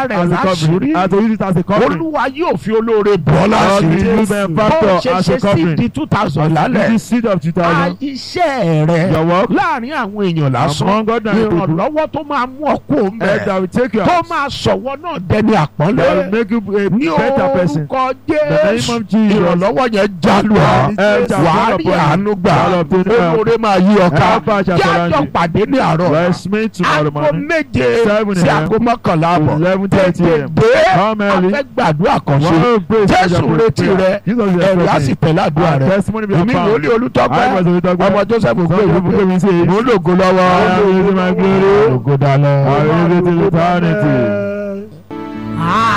rẹ̀ as a covering. láṣìírí As to use it as a covering. olúwa yóò fi olóore bọ́ God will láṣìírí use a bó factor ṣe as ṣe a covering. sídi two thousand This lálẹ́ is seed of 2000. iṣẹ́ rẹ̀ Your work láàrin àwọn èèyàn lásán among God and people. ìrànlọ́wọ́ tó máa mú ọkọ̀ And mbẹ́ that will take you tó out. máa sọ̀wọ́ náà dẹni That will àpọ́nlé make you a ní better person. orúkọ The name jésù of Jesus. ìrànlọ́wọ́ yẹn jálù ọ́ Help shall wàá fall rí upon you. àánú gbà Shall obtain help. olóore máa yí ọ̀ka Help us shall surround jájọ́ you. pàdé ní àárọ̀ Let's meet tomorrow aago morning. méje Seven sí a.m. aago mọ́kànlá àbọ̀ Eleven thirty a.m. tètè Come early. afẹ́ gbàdúrà kan ṣe One praise jésù prayer. retí rẹ Jesus is ẹ̀rù á sì expecting. tẹ̀lé àdúrà Our rẹ testimony be èmi found. wòlíì olùtọ́pẹ́ I was Olutọpẹ. ọmọ joseph Some people ògbéwìgbé will say, mò ń lògo lọ́wọ́ I am using my glory. ògo dalẹ̀. I will live it till eternity.